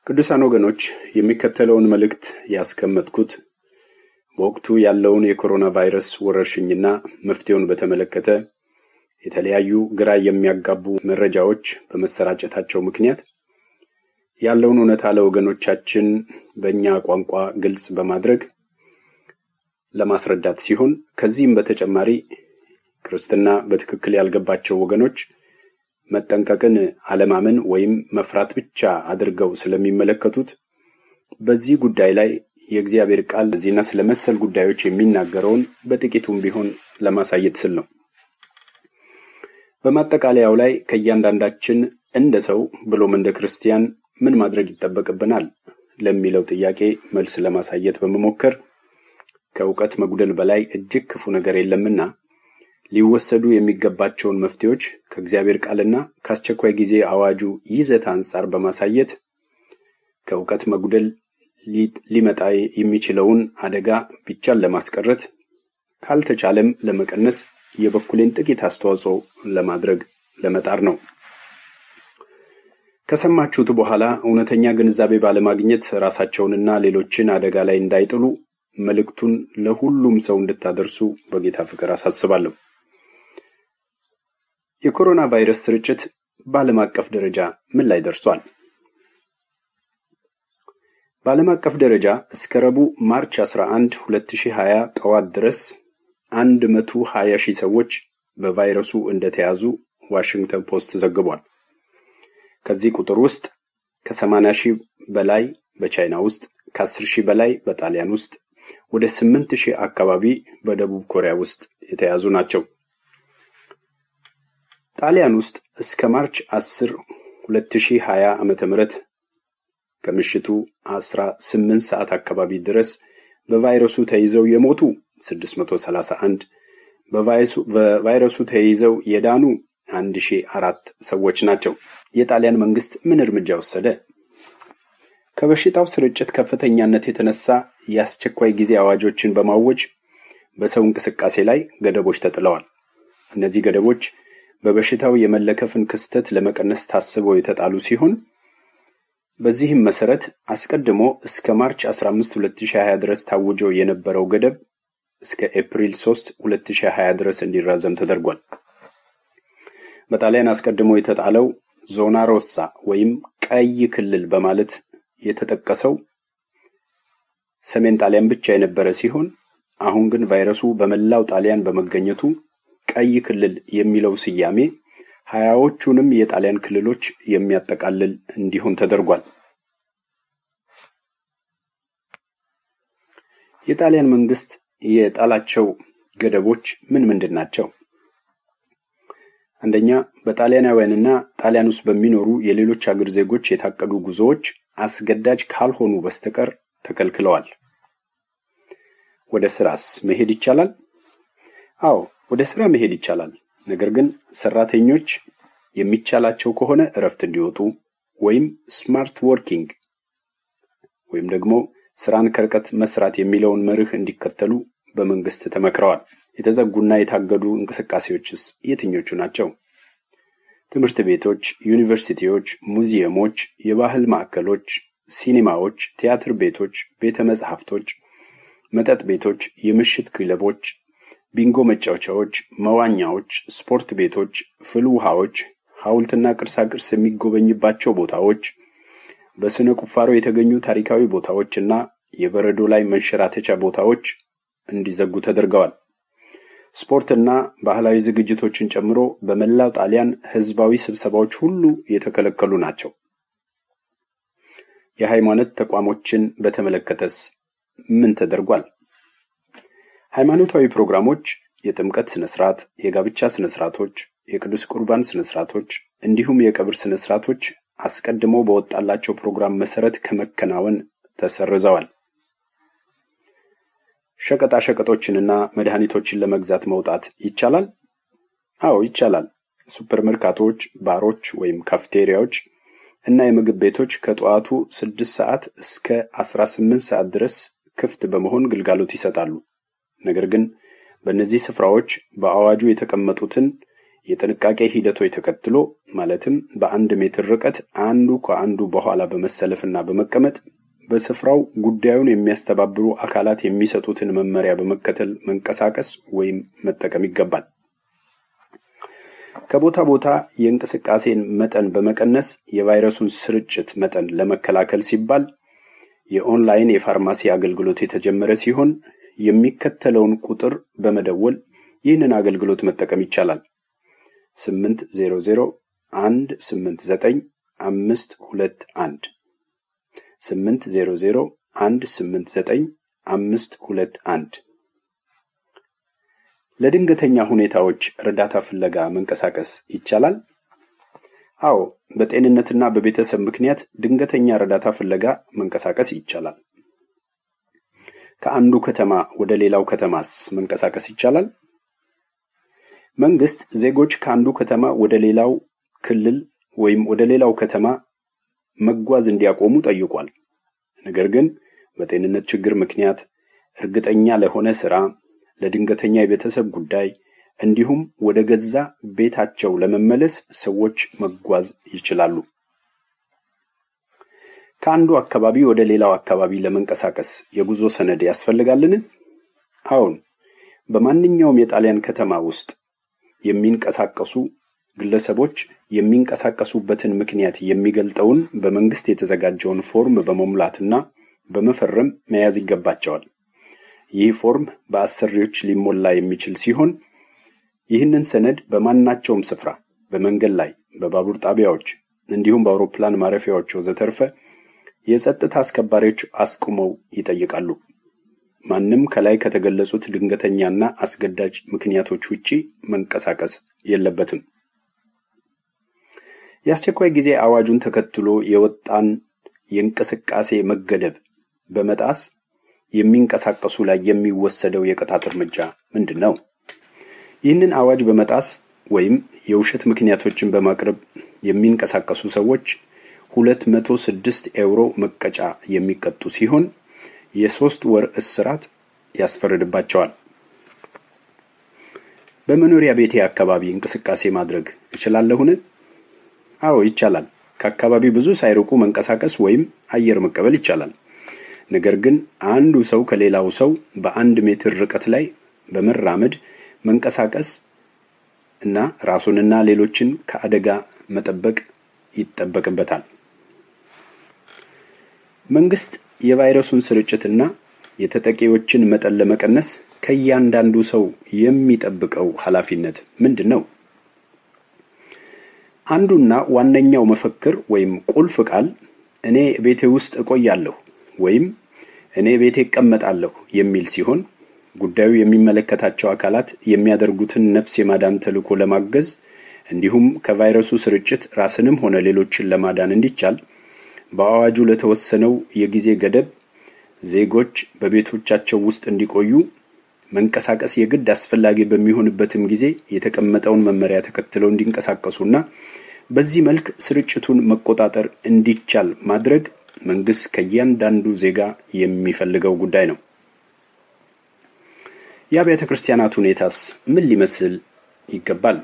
ቅዱሳን ወገኖች የሚከተለውን መልእክት ያስቀመጥኩት በወቅቱ ያለውን የኮሮና ቫይረስ ወረርሽኝና መፍትሄውን በተመለከተ የተለያዩ ግራ የሚያጋቡ መረጃዎች በመሰራጨታቸው ምክንያት ያለውን እውነታ ለወገኖቻችን በእኛ ቋንቋ ግልጽ በማድረግ ለማስረዳት ሲሆን ከዚህም በተጨማሪ ክርስትና በትክክል ያልገባቸው ወገኖች መጠንቀቅን አለማመን ወይም መፍራት ብቻ አድርገው ስለሚመለከቱት በዚህ ጉዳይ ላይ የእግዚአብሔር ቃል እዚህና ስለ መሰል ጉዳዮች የሚናገረውን በጥቂቱም ቢሆን ለማሳየት ስል ነው። በማጠቃለያው ላይ ከእያንዳንዳችን እንደ ሰው ብሎም እንደ ክርስቲያን ምን ማድረግ ይጠበቅብናል ለሚለው ጥያቄ መልስ ለማሳየት በመሞከር ከእውቀት መጉደል በላይ እጅግ ክፉ ነገር የለምና ሊወሰዱ የሚገባቸውን መፍትሄዎች ከእግዚአብሔር ቃልና ከአስቸኳይ ጊዜ አዋጁ ይዘት አንጻር በማሳየት ከእውቀት መጉደል ሊመጣ የሚችለውን አደጋ ቢቻል ለማስቀረት ካልተቻለም ለመቀነስ የበኩሌን ጥቂት አስተዋጽኦ ለማድረግ ለመጣር ነው። ከሰማችሁት በኋላ እውነተኛ ግንዛቤ ባለማግኘት ራሳቸውንና ሌሎችን አደጋ ላይ እንዳይጥሉ መልእክቱን ለሁሉም ሰው እንድታደርሱ በጌታ ፍቅር አሳስባለሁ። የኮሮና ቫይረስ ስርጭት በዓለም አቀፍ ደረጃ ምን ላይ ደርሷል? በዓለም አቀፍ ደረጃ እስከ ረቡዕ ማርች 11 2020 ጠዋት ድረስ 120 ሺህ ሰዎች በቫይረሱ እንደተያዙ ዋሽንግተን ፖስት ዘግቧል። ከዚህ ቁጥር ውስጥ ከ80 ሺህ በላይ በቻይና ውስጥ፣ ከ10 ሺህ በላይ በጣሊያን ውስጥ፣ ወደ 8 ሺህ አካባቢ በደቡብ ኮሪያ ውስጥ የተያዙ ናቸው። ጣሊያን ውስጥ እስከ ማርች 10 2020 ዓ.ም ከምሽቱ 18 ሰዓት አካባቢ ድረስ በቫይረሱ ተይዘው የሞቱ 631 በቫይረሱ ተይዘው የዳኑ 1004 ሰዎች ናቸው። የጣሊያን መንግስት ምን እርምጃ ወሰደ? ከበሽታው ስርጭት ከፍተኛነት የተነሳ የአስቸኳይ ጊዜ አዋጆችን በማወጅ በሰው እንቅስቃሴ ላይ ገደቦች ተጥለዋል። እነዚህ ገደቦች በበሽታው የመለከፍን ክስተት ለመቀነስ ታስበው የተጣሉ ሲሆን በዚህም መሰረት አስቀድሞ እስከ ማርች 15 2020 ድረስ ታውጆ የነበረው ገደብ እስከ ኤፕሪል 3 2020 ድረስ እንዲራዘም ተደርጓል። በጣሊያን አስቀድሞ የተጣለው ዞና ሮሳ ወይም ቀይ ክልል በማለት የተጠቀሰው ሰሜን ጣሊያን ብቻ የነበረ ሲሆን አሁን ግን ቫይረሱ በመላው ጣሊያን በመገኘቱ ቀይ ክልል የሚለው ስያሜ ሀያዎቹንም የጣሊያን ክልሎች የሚያጠቃልል እንዲሆን ተደርጓል። የጣሊያን መንግስት የጣላቸው ገደቦች ምን ምንድን ናቸው? አንደኛ፣ በጣሊያናውያንና ጣሊያን ውስጥ በሚኖሩ የሌሎች አገር ዜጎች የታቀዱ ጉዞዎች አስገዳጅ ካልሆኑ በስተቀር ተከልክለዋል። ወደ ስራስ መሄድ ይቻላል? አዎ፣ ወደ ስራ መሄድ ይቻላል። ነገር ግን ሰራተኞች የሚቻላቸው ከሆነ እረፍት እንዲወጡ ወይም ስማርት ወርኪንግ ወይም ደግሞ ስራን ከርቀት መስራት የሚለውን መርህ እንዲከተሉ በመንግስት ተመክረዋል። የተዘጉና የታገዱ እንቅስቃሴዎችስ የትኞቹ ናቸው? ትምህርት ቤቶች፣ ዩኒቨርሲቲዎች፣ ሙዚየሞች፣ የባህል ማዕከሎች፣ ሲኒማዎች፣ ቲያትር ቤቶች፣ ቤተ መጻሕፍቶች፣ መጠጥ ቤቶች፣ የምሽት ክለቦች ቢንጎ መጫወቻዎች፣ መዋኛዎች፣ ስፖርት ቤቶች፣ ፍል ውሃዎች፣ ሐውልትና ቅርሳቅርስ የሚጎበኝባቸው ቦታዎች፣ በስነ ቁፋሮ የተገኙ ታሪካዊ ቦታዎች እና የበረዶ ላይ መንሸራተቻ ቦታዎች እንዲዘጉ ተደርገዋል። ስፖርትና ባህላዊ ዝግጅቶችን ጨምሮ በመላው ጣሊያን ህዝባዊ ስብሰባዎች ሁሉ የተከለከሉ ናቸው። የሃይማኖት ተቋሞችን በተመለከተስ ምን ተደርጓል? ሃይማኖታዊ ፕሮግራሞች፣ የጥምቀት ስነ ስርዓት፣ የጋብቻ ስነ ስርዓቶች፣ የቅዱስ ቁርባን ስነ ስርዓቶች እንዲሁም የቀብር ስነ ስርዓቶች አስቀድሞ በወጣላቸው ፕሮግራም መሰረት ከመከናወን ተሰርዘዋል። ሸቀጣ ሸቀጦችንና መድኃኒቶችን ለመግዛት መውጣት ይቻላል? አዎ ይቻላል። ሱፐርመርካቶች፣ ባሮች ወይም ካፍቴሪያዎች እና የምግብ ቤቶች ከጠዋቱ ስድስት ሰዓት እስከ አስራ ስምንት ሰዓት ድረስ ክፍት በመሆን ግልጋሎት ይሰጣሉ። ነገር ግን በእነዚህ ስፍራዎች በአዋጁ የተቀመጡትን የጥንቃቄ ሂደቶች ተከትሎ ማለትም በአንድ ሜትር ርቀት አንዱ ከአንዱ በኋላ በመሰለፍና በመቀመጥ በስፍራው ጉዳዩን የሚያስተባብሩ አካላት የሚሰጡትን መመሪያ በመከተል መንቀሳቀስ ወይም መጠቀም ይገባል። ከቦታ ቦታ የእንቅስቃሴን መጠን በመቀነስ የቫይረሱን ስርጭት መጠን ለመከላከል ሲባል የኦንላይን የፋርማሲ አገልግሎት የተጀመረ ሲሆን የሚከተለውን ቁጥር በመደወል ይህንን አገልግሎት መጠቀም ይቻላል። 800 189 521 800 189 521 ለድንገተኛ ሁኔታዎች እርዳታ ፍለጋ መንቀሳቀስ ይቻላል? አዎ፣ በጤንነትና በቤተሰብ ምክንያት ድንገተኛ እርዳታ ፍለጋ መንቀሳቀስ ይቻላል። ከአንዱ ከተማ ወደ ሌላው ከተማስ መንቀሳቀስ ይቻላል? መንግስት ዜጎች ከአንዱ ከተማ ወደ ሌላው ክልል ወይም ወደ ሌላው ከተማ መጓዝ እንዲያቆሙ ጠይቋል። ነገር ግን በጤንነት ችግር ምክንያት እርግጠኛ ለሆነ ስራ፣ ለድንገተኛ የቤተሰብ ጉዳይ እንዲሁም ወደ ገዛ ቤታቸው ለመመለስ ሰዎች መጓዝ ይችላሉ። ከአንዱ አካባቢ ወደ ሌላው አካባቢ ለመንቀሳቀስ የጉዞ ሰነድ ያስፈልጋልን? አዎን። በማንኛውም የጣሊያን ከተማ ውስጥ የሚንቀሳቀሱ ግለሰቦች የሚንቀሳቀሱበትን ምክንያት የሚገልጠውን በመንግስት የተዘጋጀውን ፎርም በመሙላትና በመፈረም መያዝ ይገባቸዋል። ይህ ፎርም በአሰሪዎች ሊሞላ የሚችል ሲሆን ይህንን ሰነድ በማናቸውም ስፍራ በመንገድ ላይ፣ በባቡር ጣቢያዎች እንዲሁም በአውሮፕላን ማረፊያዎች ወዘተርፈ የጸጥታ አስከባሪዎች አስቁመው ይጠይቃሉ። ማንም ከላይ ከተገለጹት ድንገተኛና አስገዳጅ ምክንያቶች ውጪ መንቀሳቀስ የለበትም። የአስቸኳይ ጊዜ አዋጁን ተከትሎ የወጣን የእንቅስቃሴ መገደብ በመጣስ የሚንቀሳቀሱ ላይ የሚወሰደው የቅጣት እርምጃ ምንድን ነው? ይህንን አዋጅ በመጣስ ወይም የውሸት ምክንያቶችን በማቅረብ የሚንቀሳቀሱ ሰዎች ሁለት መቶ ስድስት ኤውሮ መቀጫ የሚቀጡ ሲሆን የሶስት ወር እስራት ያስፈርድባቸዋል። በመኖሪያ ቤቴ አካባቢ እንቅስቃሴ ማድረግ እችላለሁን? አዎ ይቻላል። ከአካባቢ ብዙ ሳይርቁ መንቀሳቀስ ወይም አየር መቀበል ይቻላል። ነገር ግን አንዱ ሰው ከሌላው ሰው በአንድ ሜትር ርቀት ላይ በመራመድ መንቀሳቀስ እና ራሱንና ሌሎችን ከአደጋ መጠበቅ ይጠበቅበታል። መንግስት የቫይረሱን ስርጭትና የተጠቂዎችን መጠን ለመቀነስ ከእያንዳንዱ ሰው የሚጠብቀው ኃላፊነት ምንድን ነው? አንዱና ዋነኛው መፈክር ወይም ቁልፍ ቃል እኔ ቤቴ ውስጥ እቆያለሁ ወይም እኔ ቤቴ እቀመጣለሁ የሚል ሲሆን ጉዳዩ የሚመለከታቸው አካላት የሚያደርጉትን ነፍስ የማዳን ተልዕኮ ለማገዝ እንዲሁም ከቫይረሱ ስርጭት ራስንም ሆነ ሌሎችን ለማዳን እንዲቻል በአዋጁ ለተወሰነው የጊዜ ገደብ ዜጎች በቤቶቻቸው ውስጥ እንዲቆዩ መንቀሳቀስ የግድ አስፈላጊ በሚሆንበትም ጊዜ የተቀመጠውን መመሪያ ተከትለው እንዲንቀሳቀሱና በዚህ መልክ ስርጭቱን መቆጣጠር እንዲቻል ማድረግ መንግስት ከእያንዳንዱ ዜጋ የሚፈልገው ጉዳይ ነው። የአብያተ ክርስቲያናት ሁኔታስ ምን ሊመስል ይገባል?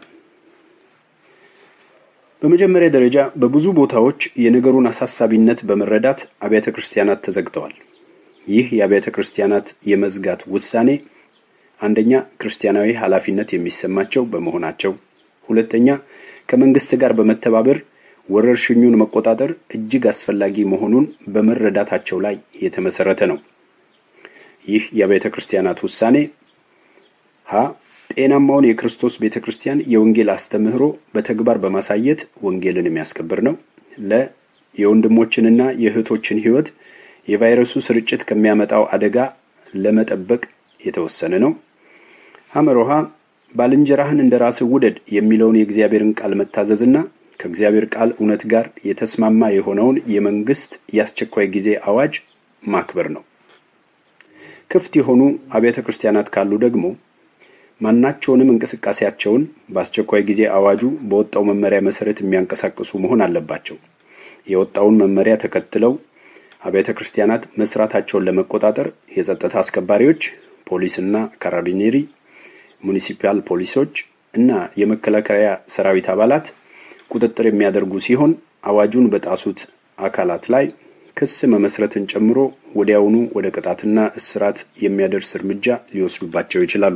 በመጀመሪያ ደረጃ በብዙ ቦታዎች የነገሩን አሳሳቢነት በመረዳት አብያተ ክርስቲያናት ተዘግተዋል። ይህ የአብያተ ክርስቲያናት የመዝጋት ውሳኔ አንደኛ ክርስቲያናዊ ኃላፊነት የሚሰማቸው በመሆናቸው፣ ሁለተኛ ከመንግስት ጋር በመተባበር ወረርሽኙን መቆጣጠር እጅግ አስፈላጊ መሆኑን በመረዳታቸው ላይ የተመሰረተ ነው። ይህ የአብያተ ክርስቲያናት ውሳኔ ሀ ጤናማውን የክርስቶስ ቤተ ክርስቲያን የወንጌል አስተምህሮ በተግባር በማሳየት ወንጌልን የሚያስከብር ነው። ለ የወንድሞችንና የእህቶችን ሕይወት የቫይረሱ ስርጭት ከሚያመጣው አደጋ ለመጠበቅ የተወሰነ ነው። ሐመሮሃ ባልንጀራህን እንደ ራስህ ውደድ የሚለውን የእግዚአብሔርን ቃል መታዘዝና ከእግዚአብሔር ቃል እውነት ጋር የተስማማ የሆነውን የመንግስት የአስቸኳይ ጊዜ አዋጅ ማክበር ነው። ክፍት የሆኑ አብያተ ክርስቲያናት ካሉ ደግሞ ማናቸውንም እንቅስቃሴያቸውን በአስቸኳይ ጊዜ አዋጁ በወጣው መመሪያ መሰረት የሚያንቀሳቅሱ መሆን አለባቸው። የወጣውን መመሪያ ተከትለው አብያተ ክርስቲያናት መስራታቸውን ለመቆጣጠር የጸጥታ አስከባሪዎች፣ ፖሊስና ካራቢኔሪ፣ ሙኒሲፓል ፖሊሶች እና የመከላከያ ሰራዊት አባላት ቁጥጥር የሚያደርጉ ሲሆን አዋጁን በጣሱት አካላት ላይ ክስ መመስረትን ጨምሮ ወዲያውኑ ወደ ቅጣትና እስራት የሚያደርስ እርምጃ ሊወስዱባቸው ይችላሉ።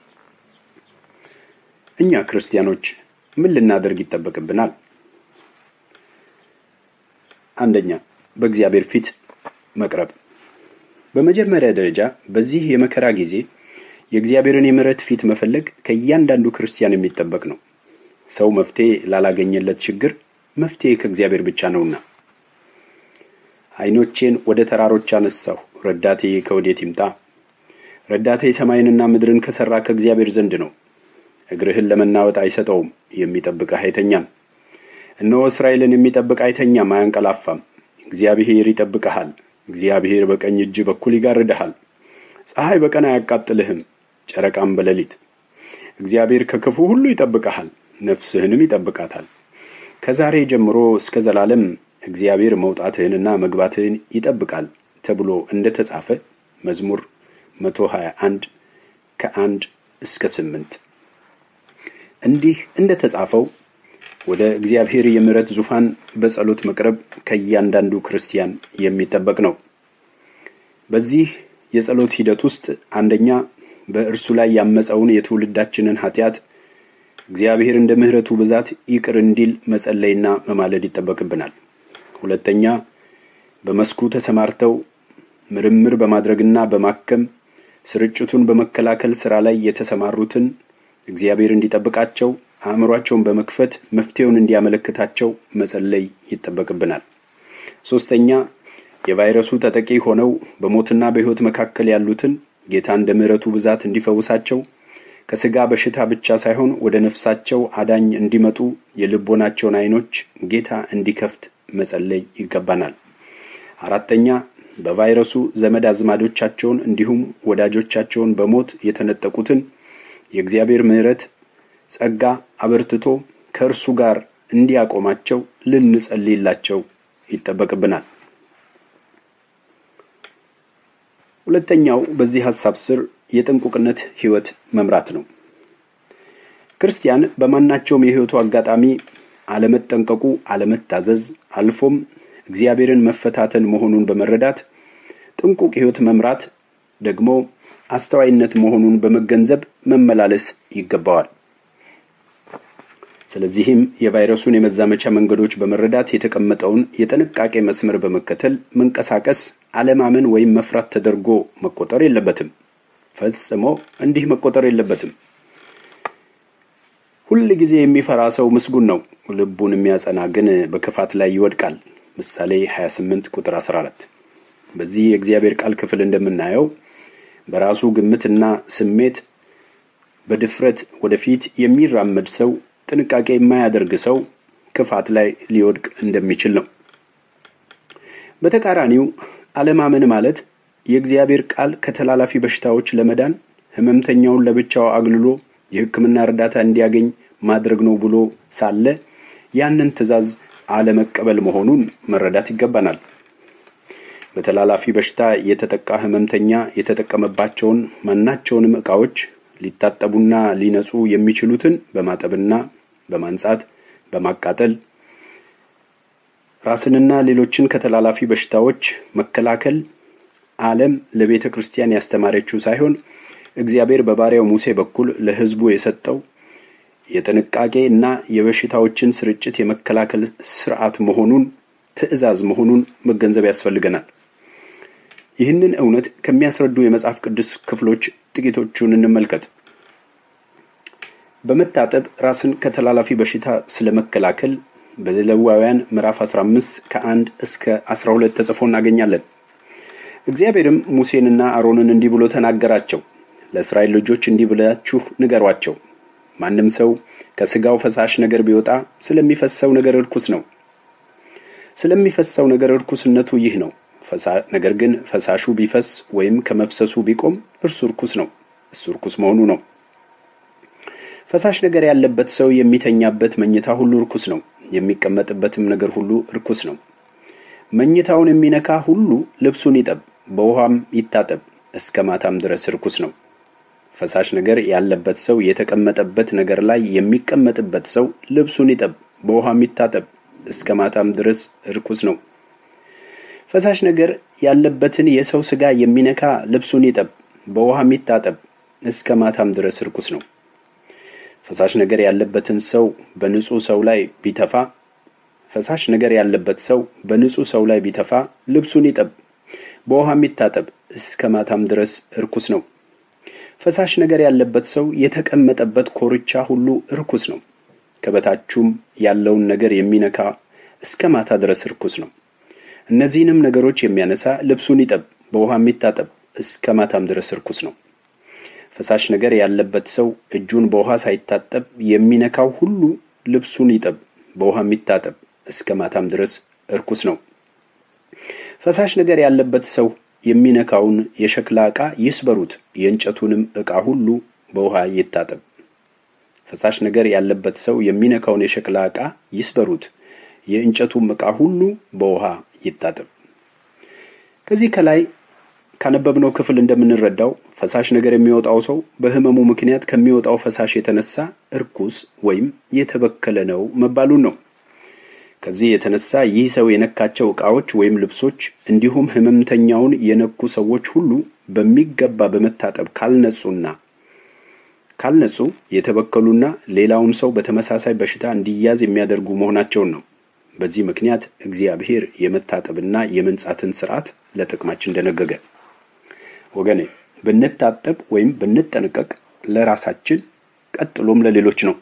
እኛ ክርስቲያኖች ምን ልናደርግ ይጠበቅብናል? አንደኛ፣ በእግዚአብሔር ፊት መቅረብ። በመጀመሪያ ደረጃ በዚህ የመከራ ጊዜ የእግዚአብሔርን የምሕረት ፊት መፈለግ ከእያንዳንዱ ክርስቲያን የሚጠበቅ ነው። ሰው መፍትሄ ላላገኘለት ችግር መፍትሄ ከእግዚአብሔር ብቻ ነውና። ዓይኖቼን ወደ ተራሮች አነሳሁ፣ ረዳቴ ከወዴት ይምጣ? ረዳቴ ሰማይንና ምድርን ከሠራ ከእግዚአብሔር ዘንድ ነው። እግርህን ለመናወጥ አይሰጠውም፣ የሚጠብቅህ አይተኛም። እነሆ እስራኤልን የሚጠብቅ አይተኛም፣ አያንቀላፋም። እግዚአብሔር ይጠብቅሃል። እግዚአብሔር በቀኝ እጅ በኩል ይጋርድሃል። ፀሐይ በቀን አያቃጥልህም፣ ጨረቃም በሌሊት። እግዚአብሔር ከክፉ ሁሉ ይጠብቅሃል፣ ነፍስህንም ይጠብቃታል። ከዛሬ ጀምሮ እስከ ዘላለም እግዚአብሔር መውጣትህንና መግባትህን ይጠብቃል ተብሎ እንደ ተጻፈ መዝሙር 121 ከአንድ እስከ ስምንት እንዲህ እንደ ተጻፈው ወደ እግዚአብሔር የምሕረት ዙፋን በጸሎት መቅረብ ከእያንዳንዱ ክርስቲያን የሚጠበቅ ነው። በዚህ የጸሎት ሂደት ውስጥ አንደኛ በእርሱ ላይ ያመፀውን የትውልዳችንን ኃጢአት እግዚአብሔር እንደ ምሕረቱ ብዛት ይቅር እንዲል መጸለይና መማለድ ይጠበቅብናል። ሁለተኛ በመስኩ ተሰማርተው ምርምር በማድረግና በማከም ስርጭቱን በመከላከል ሥራ ላይ የተሰማሩትን እግዚአብሔር እንዲጠብቃቸው አእምሯቸውን በመክፈት መፍትሄውን እንዲያመለክታቸው መጸለይ ይጠበቅብናል። ሦስተኛ የቫይረሱ ተጠቂ ሆነው በሞትና በሕይወት መካከል ያሉትን ጌታ እንደ ምሕረቱ ብዛት እንዲፈውሳቸው ከሥጋ በሽታ ብቻ ሳይሆን ወደ ነፍሳቸው አዳኝ እንዲመጡ የልቦናቸውን ዓይኖች ጌታ እንዲከፍት መጸለይ ይገባናል። አራተኛ በቫይረሱ ዘመድ አዝማዶቻቸውን እንዲሁም ወዳጆቻቸውን በሞት የተነጠቁትን የእግዚአብሔር ምሕረት ጸጋ አበርትቶ ከእርሱ ጋር እንዲያቆማቸው ልንጸልይላቸው ይጠበቅብናል። ሁለተኛው በዚህ ሐሳብ ስር የጥንቁቅነት ሕይወት መምራት ነው። ክርስቲያን በማናቸውም የሕይወቱ አጋጣሚ አለመጠንቀቁ፣ አለመታዘዝ አልፎም እግዚአብሔርን መፈታተን መሆኑን በመረዳት ጥንቁቅ ሕይወት መምራት ደግሞ አስተዋይነት መሆኑን በመገንዘብ መመላለስ ይገባዋል። ስለዚህም የቫይረሱን የመዛመቻ መንገዶች በመረዳት የተቀመጠውን የጥንቃቄ መስመር በመከተል መንቀሳቀስ አለማመን ወይም መፍራት ተደርጎ መቆጠር የለበትም። ፈጽሞ እንዲህ መቆጠር የለበትም። ሁል ጊዜ የሚፈራ ሰው ምስጉን ነው፣ ልቡን የሚያጸና ግን በክፋት ላይ ይወድቃል። ምሳሌ 28 ቁጥር 14። በዚህ የእግዚአብሔር ቃል ክፍል እንደምናየው በራሱ ግምትና ስሜት በድፍረት ወደፊት የሚራመድ ሰው ጥንቃቄ የማያደርግ ሰው ክፋት ላይ ሊወድቅ እንደሚችል ነው። በተቃራኒው አለማመን ማለት የእግዚአብሔር ቃል ከተላላፊ በሽታዎች ለመዳን ሕመምተኛውን ለብቻው አግልሎ የሕክምና እርዳታ እንዲያገኝ ማድረግ ነው ብሎ ሳለ ያንን ትዕዛዝ አለመቀበል መሆኑን መረዳት ይገባናል። በተላላፊ በሽታ የተጠቃ ሕመምተኛ የተጠቀመባቸውን ማናቸውንም ዕቃዎች ሊታጠቡና ሊነጹ የሚችሉትን በማጠብና በማንጻት በማቃጠል ራስንና ሌሎችን ከተላላፊ በሽታዎች መከላከል ዓለም ለቤተ ክርስቲያን ያስተማረችው ሳይሆን እግዚአብሔር በባሪያው ሙሴ በኩል ለሕዝቡ የሰጠው የጥንቃቄ እና የበሽታዎችን ስርጭት የመከላከል ስርዓት መሆኑን ትዕዛዝ መሆኑን መገንዘብ ያስፈልገናል። ይህንን እውነት ከሚያስረዱ የመጽሐፍ ቅዱስ ክፍሎች ጥቂቶቹን እንመልከት። በመታጠብ ራስን ከተላላፊ በሽታ ስለመከላከል በዘሌዋውያን ምዕራፍ 15 ከ1 እስከ 12 ተጽፎ እናገኛለን። እግዚአብሔርም ሙሴንና አሮንን እንዲህ ብሎ ተናገራቸው። ለእስራኤል ልጆች እንዲህ ብላችሁ ንገሯቸው፣ ማንም ሰው ከሥጋው ፈሳሽ ነገር ቢወጣ ስለሚፈሰው ነገር እርኩስ ነው። ስለሚፈሰው ነገር እርኩስነቱ ይህ ነው። ነገር ግን ፈሳሹ ቢፈስ ወይም ከመፍሰሱ ቢቆም እርሱ እርኩስ ነው። እሱ እርኩስ መሆኑ ነው። ፈሳሽ ነገር ያለበት ሰው የሚተኛበት መኝታ ሁሉ እርኩስ ነው። የሚቀመጥበትም ነገር ሁሉ እርኩስ ነው። መኝታውን የሚነካ ሁሉ ልብሱን ይጠብ፣ በውሃም ይታጠብ፣ እስከ ማታም ድረስ እርኩስ ነው። ፈሳሽ ነገር ያለበት ሰው የተቀመጠበት ነገር ላይ የሚቀመጥበት ሰው ልብሱን ይጠብ፣ በውሃም ይታጠብ፣ እስከ ማታም ድረስ ርኩስ ነው። ፈሳሽ ነገር ያለበትን የሰው ሥጋ የሚነካ ልብሱን ይጠብ፣ በውሃም ይታጠብ፣ እስከ ማታም ድረስ ርኩስ ነው። ፈሳሽ ነገር ያለበትን ሰው በንጹሕ ሰው ላይ ቢተፋ ፈሳሽ ነገር ያለበት ሰው በንጹሕ ሰው ላይ ቢተፋ ልብሱን ይጠብ፣ በውሃም ይታጠብ፣ እስከ ማታም ድረስ ርኩስ ነው። ፈሳሽ ነገር ያለበት ሰው የተቀመጠበት ኮርቻ ሁሉ ርኩስ ነው። ከበታቹም ያለውን ነገር የሚነካ እስከ ማታ ድረስ ርኩስ ነው። እነዚህንም ነገሮች የሚያነሳ ልብሱን ይጠብ፣ በውሃም ይታጠብ፣ እስከ ማታም ድረስ ርኩስ ነው። ፈሳሽ ነገር ያለበት ሰው እጁን በውሃ ሳይታጠብ የሚነካው ሁሉ ልብሱን ይጠብ፣ በውሃም ይታጠብ፣ እስከ ማታም ድረስ ርኩስ ነው። ፈሳሽ ነገር ያለበት ሰው የሚነካውን የሸክላ ዕቃ ይስበሩት፣ የእንጨቱንም ዕቃ ሁሉ በውሃ ይታጠብ። ፈሳሽ ነገር ያለበት ሰው የሚነካውን የሸክላ ዕቃ ይስበሩት፣ የእንጨቱም ዕቃ ሁሉ በውሃ ይታጠብ። ከዚህ ከላይ ካነበብነው ክፍል እንደምንረዳው ፈሳሽ ነገር የሚወጣው ሰው በሕመሙ ምክንያት ከሚወጣው ፈሳሽ የተነሳ እርኩስ ወይም የተበከለ ነው መባሉን ነው። ከዚህ የተነሳ ይህ ሰው የነካቸው ዕቃዎች ወይም ልብሶች እንዲሁም ሕመምተኛውን የነኩ ሰዎች ሁሉ በሚገባ በመታጠብ ካልነጹና ካልነጹ የተበከሉና ሌላውን ሰው በተመሳሳይ በሽታ እንዲያዝ የሚያደርጉ መሆናቸውን ነው። በዚህ ምክንያት እግዚአብሔር የመታጠብና የመንጻትን ሥርዓት ለጥቅማችን ደነገገ። ወገኔ ብንታጠብ ወይም ብንጠነቀቅ ለራሳችን ቀጥሎም ለሌሎች ነው።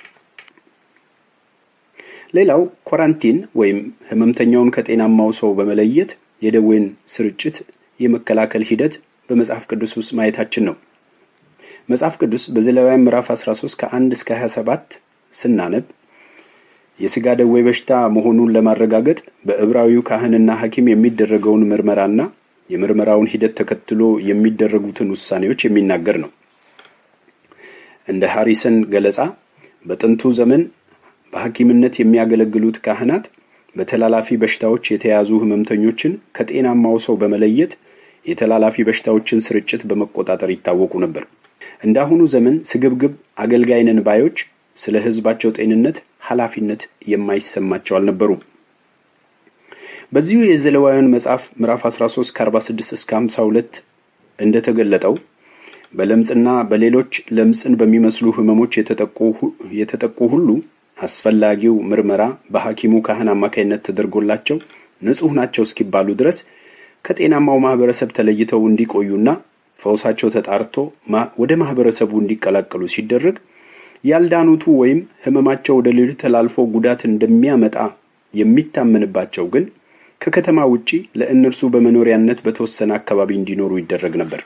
ሌላው ኮራንቲን ወይም ሕመምተኛውን ከጤናማው ሰው በመለየት የደዌን ስርጭት የመከላከል ሂደት በመጽሐፍ ቅዱስ ውስጥ ማየታችን ነው። መጽሐፍ ቅዱስ በዘሌዋውያን ምዕራፍ 13 ከ1 እስከ 27 ስናነብ የሥጋ ደዌ በሽታ መሆኑን ለማረጋገጥ በዕብራዊው ካህንና ሐኪም የሚደረገውን ምርመራና የምርመራውን ሂደት ተከትሎ የሚደረጉትን ውሳኔዎች የሚናገር ነው። እንደ ሃሪሰን ገለጻ በጥንቱ ዘመን በሐኪምነት የሚያገለግሉት ካህናት በተላላፊ በሽታዎች የተያዙ ሕመምተኞችን ከጤናማው ሰው በመለየት የተላላፊ በሽታዎችን ስርጭት በመቆጣጠር ይታወቁ ነበር። እንደ አሁኑ ዘመን ስግብግብ አገልጋይነን ባዮች ስለ ሕዝባቸው ጤንነት ኃላፊነት የማይሰማቸው አልነበሩም። በዚሁ የዘሌዋውያን መጽሐፍ ምዕራፍ 13 ከ46 እስከ 52 እንደተገለጠው በለምጽና በሌሎች ለምጽን በሚመስሉ ሕመሞች የተጠቁ ሁሉ አስፈላጊው ምርመራ በሐኪሙ ካህን አማካይነት ተደርጎላቸው ንጹሕ ናቸው እስኪባሉ ድረስ ከጤናማው ማህበረሰብ ተለይተው እንዲቆዩና ፈውሳቸው ተጣርቶ ወደ ማህበረሰቡ እንዲቀላቀሉ ሲደረግ ያልዳኑቱ ወይም ሕመማቸው ወደ ሌሎች ተላልፎ ጉዳት እንደሚያመጣ የሚታመንባቸው ግን ከከተማ ውጪ ለእነርሱ በመኖሪያነት በተወሰነ አካባቢ እንዲኖሩ ይደረግ ነበር።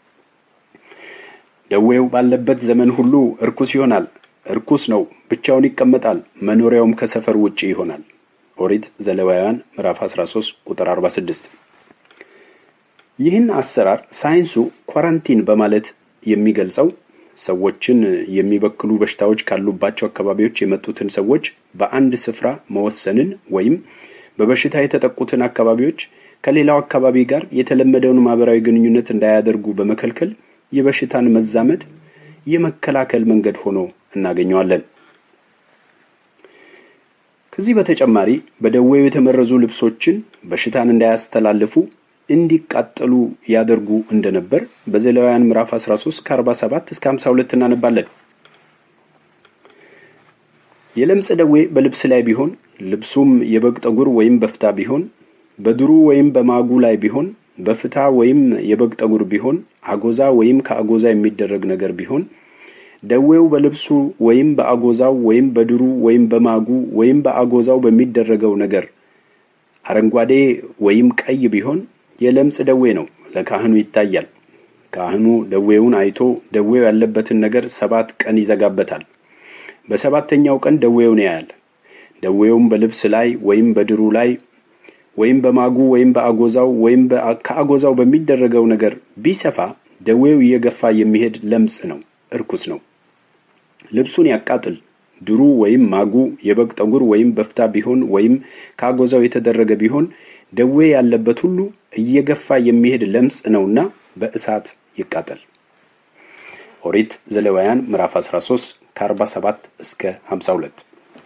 ደዌው ባለበት ዘመን ሁሉ እርኩስ ይሆናል። እርኩስ ነው፣ ብቻውን ይቀመጣል፣ መኖሪያውም ከሰፈር ውጪ ይሆናል። ኦሪት ዘሌዋውያን ምዕራፍ 13 ቁጥር 46። ይህን አሰራር ሳይንሱ ኳራንቲን በማለት የሚገልጸው ሰዎችን የሚበክሉ በሽታዎች ካሉባቸው አካባቢዎች የመጡትን ሰዎች በአንድ ስፍራ መወሰንን ወይም በበሽታ የተጠቁትን አካባቢዎች ከሌላው አካባቢ ጋር የተለመደውን ማህበራዊ ግንኙነት እንዳያደርጉ በመከልከል የበሽታን መዛመት የመከላከል መንገድ ሆኖ እናገኘዋለን። ከዚህ በተጨማሪ በደዌው የተመረዙ ልብሶችን በሽታን እንዳያስተላልፉ እንዲቃጠሉ ያደርጉ እንደነበር በዘሌዋውያን ምዕራፍ 13 ከ47 እስከ 52 እናነባለን። የለምጽ ደዌ በልብስ ላይ ቢሆን ልብሱም የበግ ጠጉር ወይም በፍታ ቢሆን በድሩ ወይም በማጉ ላይ ቢሆን በፍታ ወይም የበግ ጠጉር ቢሆን አጎዛ ወይም ከአጎዛ የሚደረግ ነገር ቢሆን ደዌው በልብሱ ወይም በአጎዛው ወይም በድሩ ወይም በማጉ ወይም በአጎዛው በሚደረገው ነገር አረንጓዴ ወይም ቀይ ቢሆን የለምጽ ደዌ ነው፣ ለካህኑ ይታያል። ካህኑ ደዌውን አይቶ ደዌው ያለበትን ነገር ሰባት ቀን ይዘጋበታል። በሰባተኛው ቀን ደዌውን ያያል። ደዌውም በልብስ ላይ ወይም በድሩ ላይ ወይም በማጉ ወይም በአጎዛው ወይም ከአጎዛው በሚደረገው ነገር ቢሰፋ ደዌው እየገፋ የሚሄድ ለምጽ ነው፣ እርኩስ ነው። ልብሱን ያቃጥል። ድሩ ወይም ማጉ የበግ ጠጉር ወይም በፍታ ቢሆን ወይም ከአጎዛው የተደረገ ቢሆን ደዌ ያለበት ሁሉ እየገፋ የሚሄድ ለምጽ ነውና በእሳት ይቃጠል። ኦሪት ዘሌዋውያን ምዕራፍ 13 ከ47 እስከ 52።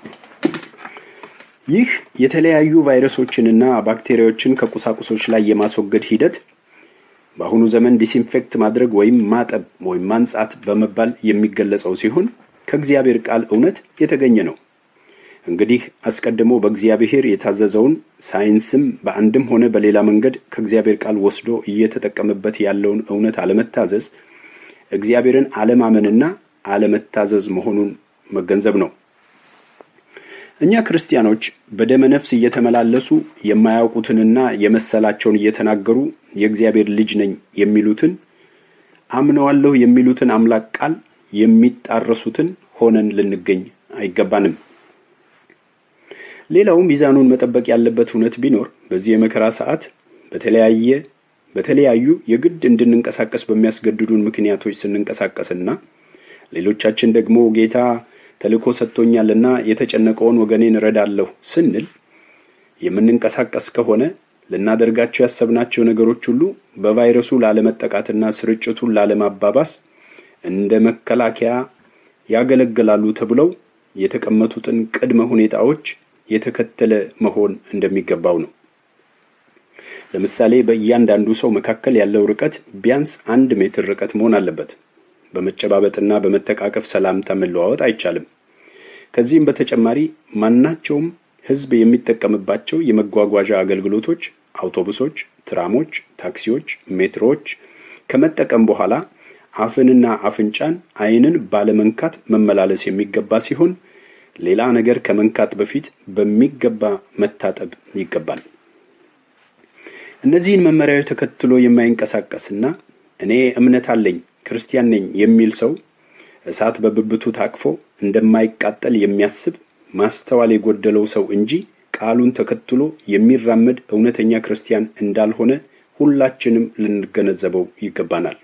ይህ የተለያዩ ቫይረሶችንና ባክቴሪያዎችን ከቁሳቁሶች ላይ የማስወገድ ሂደት በአሁኑ ዘመን ዲስኢንፌክት ማድረግ ወይም ማጠብ ወይም ማንጻት በመባል የሚገለጸው ሲሆን ከእግዚአብሔር ቃል እውነት የተገኘ ነው። እንግዲህ አስቀድሞ በእግዚአብሔር የታዘዘውን ሳይንስም በአንድም ሆነ በሌላ መንገድ ከእግዚአብሔር ቃል ወስዶ እየተጠቀመበት ያለውን እውነት አለመታዘዝ እግዚአብሔርን አለማመንና አለመታዘዝ መሆኑን መገንዘብ ነው። እኛ ክርስቲያኖች በደመ ነፍስ እየተመላለሱ የማያውቁትንና የመሰላቸውን እየተናገሩ የእግዚአብሔር ልጅ ነኝ የሚሉትን አምነዋለሁ የሚሉትን አምላክ ቃል የሚጣረሱትን ሆነን ልንገኝ አይገባንም። ሌላው ሚዛኑን መጠበቅ ያለበት እውነት ቢኖር በዚህ የመከራ ሰዓት በተለያየ በተለያዩ የግድ እንድንንቀሳቀስ በሚያስገድዱን ምክንያቶች ስንንቀሳቀስና ሌሎቻችን ደግሞ ጌታ ተልእኮ ሰጥቶኛልና የተጨነቀውን ወገኔን እረዳለሁ ስንል የምንንቀሳቀስ ከሆነ ልናደርጋቸው ያሰብናቸው ነገሮች ሁሉ በቫይረሱ ላለመጠቃትና ስርጭቱን ላለማባባስ እንደ መከላከያ ያገለግላሉ ተብለው የተቀመጡትን ቅድመ ሁኔታዎች የተከተለ መሆን እንደሚገባው ነው። ለምሳሌ በእያንዳንዱ ሰው መካከል ያለው ርቀት ቢያንስ አንድ ሜትር ርቀት መሆን አለበት። በመጨባበጥና በመተቃቀፍ ሰላምታ መለዋወጥ አይቻልም። ከዚህም በተጨማሪ ማናቸውም ሕዝብ የሚጠቀምባቸው የመጓጓዣ አገልግሎቶች፣ አውቶቡሶች፣ ትራሞች፣ ታክሲዎች፣ ሜትሮዎች ከመጠቀም በኋላ አፍንና አፍንጫን፣ ዓይንን ባለመንካት መመላለስ የሚገባ ሲሆን ሌላ ነገር ከመንካት በፊት በሚገባ መታጠብ ይገባል። እነዚህን መመሪያዎች ተከትሎ የማይንቀሳቀስና እኔ እምነት አለኝ ክርስቲያን ነኝ የሚል ሰው እሳት በብብቱ ታቅፎ እንደማይቃጠል የሚያስብ ማስተዋል የጎደለው ሰው እንጂ ቃሉን ተከትሎ የሚራመድ እውነተኛ ክርስቲያን እንዳልሆነ ሁላችንም ልንገነዘበው ይገባናል።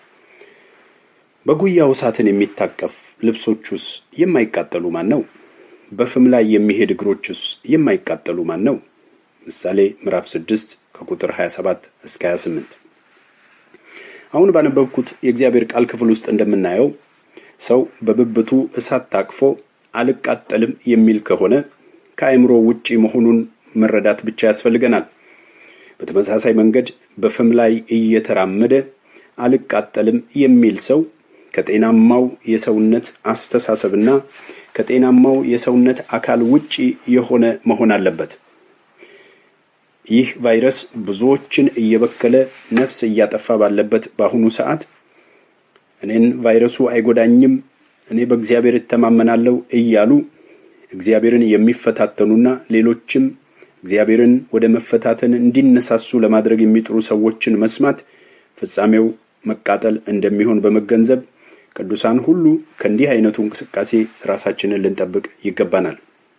በጉያው እሳትን የሚታቀፍ ልብሶቹስ የማይቃጠሉ ማን ነው? በፍም ላይ የሚሄድ እግሮቹስ የማይቃጠሉ ማን ነው? ምሳሌ ምዕራፍ 6 ከቁጥር 27 እስከ 28። አሁን ባነበብኩት የእግዚአብሔር ቃል ክፍል ውስጥ እንደምናየው ሰው በብብቱ እሳት ታቅፎ አልቃጠልም የሚል ከሆነ ከአእምሮ ውጪ መሆኑን መረዳት ብቻ ያስፈልገናል። በተመሳሳይ መንገድ በፍም ላይ እየተራመደ አልቃጠልም የሚል ሰው ከጤናማው የሰውነት አስተሳሰብና ከጤናማው የሰውነት አካል ውጪ የሆነ መሆን አለበት። ይህ ቫይረስ ብዙዎችን እየበከለ ነፍስ እያጠፋ ባለበት በአሁኑ ሰዓት እኔን ቫይረሱ አይጎዳኝም፣ እኔ በእግዚአብሔር እተማመናለሁ እያሉ እግዚአብሔርን የሚፈታተኑና ሌሎችም እግዚአብሔርን ወደ መፈታተን እንዲነሳሱ ለማድረግ የሚጥሩ ሰዎችን መስማት ፍጻሜው መቃጠል እንደሚሆን በመገንዘብ ቅዱሳን ሁሉ ከእንዲህ አይነቱ እንቅስቃሴ ራሳችንን ልንጠብቅ ይገባናል።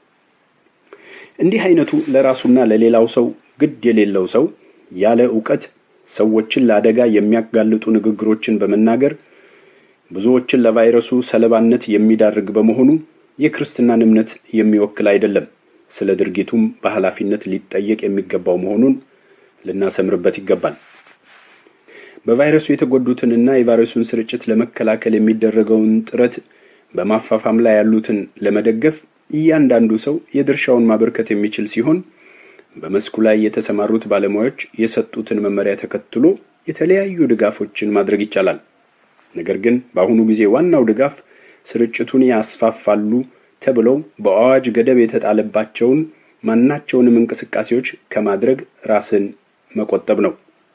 እንዲህ አይነቱ ለራሱና ለሌላው ሰው ግድ የሌለው ሰው ያለ እውቀት ሰዎችን ለአደጋ የሚያጋልጡ ንግግሮችን በመናገር ብዙዎችን ለቫይረሱ ሰለባነት የሚዳርግ በመሆኑ የክርስትናን እምነት የሚወክል አይደለም። ስለ ድርጊቱም በኃላፊነት ሊጠየቅ የሚገባው መሆኑን ልናሰምርበት ይገባል። በቫይረሱ የተጎዱትንና የቫይረሱን ስርጭት ለመከላከል የሚደረገውን ጥረት በማፋፋም ላይ ያሉትን ለመደገፍ እያንዳንዱ ሰው የድርሻውን ማበርከት የሚችል ሲሆን በመስኩ ላይ የተሰማሩት ባለሙያዎች የሰጡትን መመሪያ ተከትሎ የተለያዩ ድጋፎችን ማድረግ ይቻላል። ነገር ግን በአሁኑ ጊዜ ዋናው ድጋፍ ስርጭቱን ያስፋፋሉ ተብለው በአዋጅ ገደብ የተጣለባቸውን ማናቸውንም እንቅስቃሴዎች ከማድረግ ራስን መቆጠብ ነው።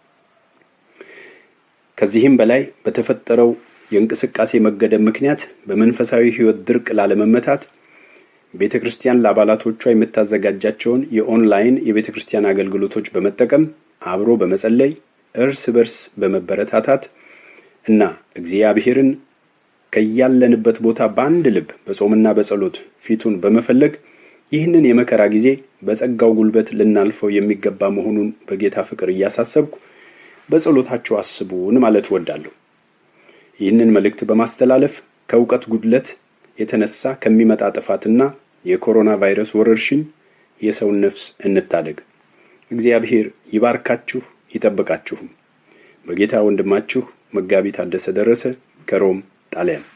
ከዚህም በላይ በተፈጠረው የእንቅስቃሴ መገደብ ምክንያት በመንፈሳዊ ሕይወት ድርቅ ላለመመታት ቤተ ክርስቲያን ለአባላቶቿ የምታዘጋጃቸውን የኦንላይን የቤተ ክርስቲያን አገልግሎቶች በመጠቀም አብሮ በመጸለይ እርስ በርስ በመበረታታት እና እግዚአብሔርን ከያለንበት ቦታ በአንድ ልብ በጾምና በጸሎት ፊቱን በመፈለግ ይህንን የመከራ ጊዜ በጸጋው ጉልበት ልናልፈው የሚገባ መሆኑን በጌታ ፍቅር እያሳሰብኩ በጸሎታቸው አስቡን ማለት እወዳለሁ። ይህንን መልእክት በማስተላለፍ ከእውቀት ጉድለት የተነሳ ከሚመጣ ጥፋትና የኮሮና ቫይረስ ወረርሽኝ የሰውን ነፍስ እንታደግ። እግዚአብሔር ይባርካችሁ ይጠብቃችሁም። በጌታ ወንድማችሁ መጋቢ ታደሰ ደረሰ ከሮም ጣሊያን